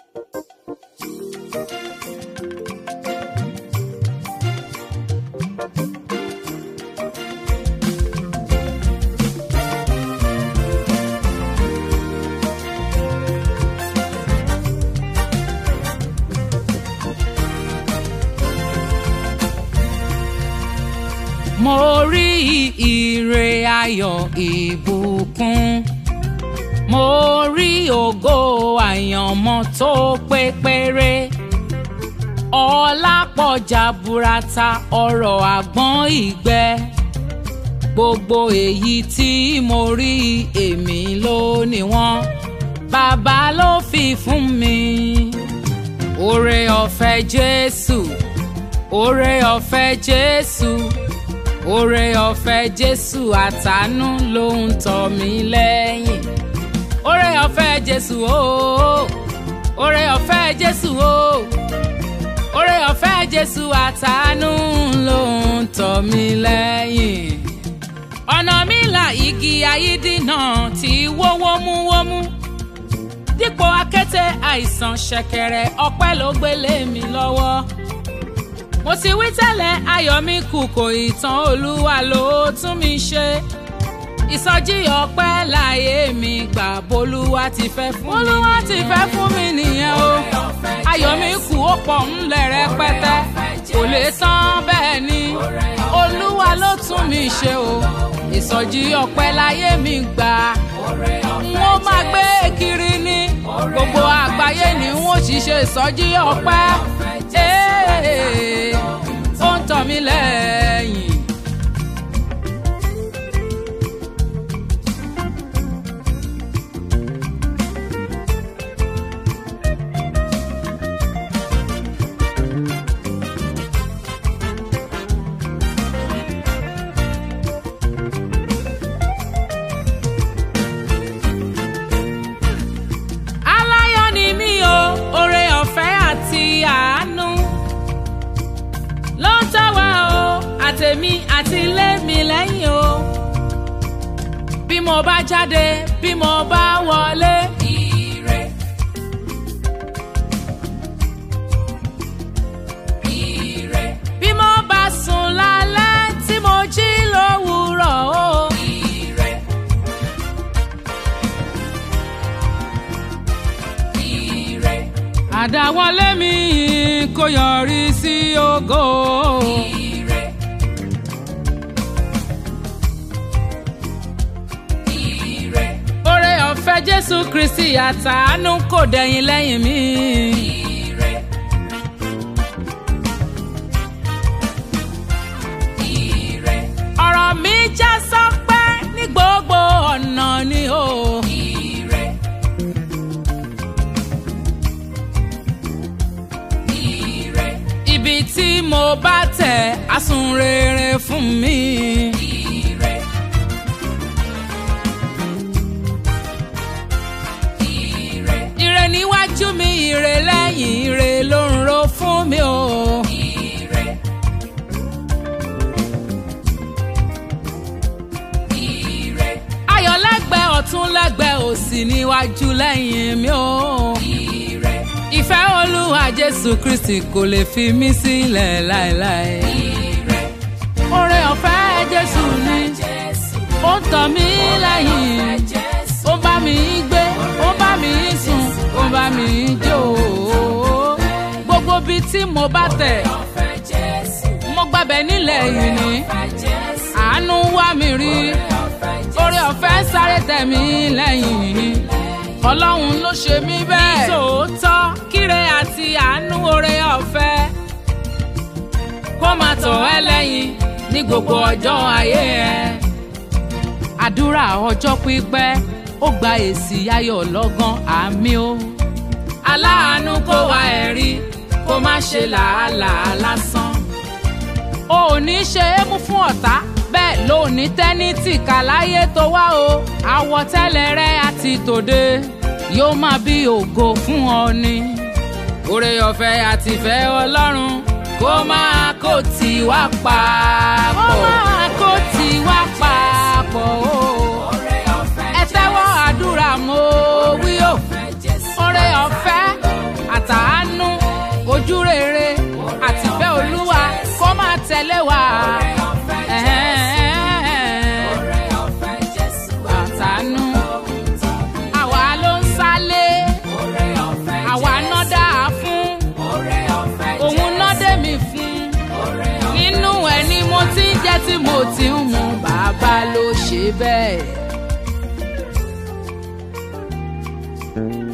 mo rí ire ayọ̀ ìbùkún mo rí ògo àyànmọ́ tó pé péré ọlá pọ̀ jaburata ọrọ̀ àgbọ̀n ìgbẹ́ gbogbo èyí tí mo rí èmi ló ní wọ́n bàbá ló fi fún mi oore ọ̀fẹ́ Jésù oore ọ̀fẹ́ Jésù oore ọ̀fẹ́ Jésù àtàánú ló ń tọ̀ mí lẹ́yìn oore ọ̀fẹ́ Jésù ooo oore ọ̀fẹ́ Jésù ooo oore ọ̀fẹ́ Jésù àtàánú ló ń tọ̀ mí lẹ́yìn ọ̀nà mi là igi ayídínà tí wó wómúwómú dípò akété àìsàn ṣẹ̀kẹ̀rẹ̀ ọpẹ́ ló gbélé mi lọ́wọ́ mo ti wí tẹ́lẹ̀ ayọ̀ mi kù kò ìtàn olúwa ló tún mi ṣe ìsọjí ọpẹ́ láyé mi gbà bolúwa ti fẹ́ fún mi bolúwa ti fẹ́ fún mi nìyẹn o ayọ̀ mi kù ó pọ̀ ńlẹ̀ rẹpẹtẹ kò lè tán bẹ́ẹ̀ ni olúwa ló tún mi ṣe o ìsọjí ọpẹ́ láyé mi gbà n ó máa gbé kiri ní gbogbo àgbáyé ni n ó sì ṣe ìsọjí ọpẹ́ ó ń tọ̀ mí lẹ́yìn. aláyọ̀ ni mí o oore ọ̀fẹ́ àti àánú ló ń tọ́ wa o àtèmi àti ilé mi lẹ́yìn o bí mo bá jáde bí mo bá wọlé. Ire. Ire. bí mo bá sùn lálẹ́ tí mo jí lówùúrọ̀ o. Ire. Ire. àdáwọlé mi kò yọrí sí ògo. Ire. Ire. oore ọ̀fẹ́ Jésù Kristi àtàánú kò dẹ̀yìn lẹ́yìn mi. Ire. Ire. ọ̀rọ̀ mi já sọ́pẹ́ ní gbogbo ọ̀nà ni o. Ire. Ire. ibi tí mo bá tẹ̀ á sùn rere fún mi. Ire. Ire. ire níwájú mi ire lẹ́yìn ire ló ń ro fún mi o. Ire. Ire. ayọ̀ lẹ́gbẹ̀ẹ́ ọ̀tún lẹ́gbẹ̀ẹ́ òsì níwájú lẹ́yìn mi o. Ire. ìfẹ́ olúwa jésù kristi kò lè fi mí sílẹ̀ láéláé. Ire. oore ọ̀fẹ́ jésù ni ó ń tọ̀ mí lẹ́yìn ó bá mi gbé ó bá mi sùn ó bá mi jó gbogbo bí tí mo bá tẹ̀ mo gbàbẹ̀ nílẹ̀ yìí ni àánú wá mi rí oore ọ̀fẹ́ sáré tẹ̀ mí lẹ́yìn ọlọ́run ló ṣe mí bẹ́ẹ̀. ní tòótọ́ kíre àti àánú oore ọ̀fẹ́ kó máa tọ̀ ẹ́ lẹ́yìn ní gbogbo ọjọ́ ayé ẹ. àdúrà ọjọ́ pípẹ́ ó gba èsì ayọ̀ lọ́gán àmì o. aláàánú kó wa ẹ̀rí kó má ṣe làálàá lásán. o ò ní ṣe é mú fún ọ̀tá bẹ́ẹ̀ ló ní tẹ́nítì kà láyé tó wá o. àwọ̀tẹ́lẹ̀ rẹ àti tòde yóò máa bí ògo fún ọ ni. oore ọ̀fẹ́ àtìfẹ́ ọlọ́run kó máa kó tì wá papọ̀. kó máa kó tì wá papọ̀ o. ẹ tẹ́wọ́ àdúrà mo wí o. oore ọ̀fẹ́ tí mo ti ń mu bàbá ló ṣe bẹ́ẹ̀.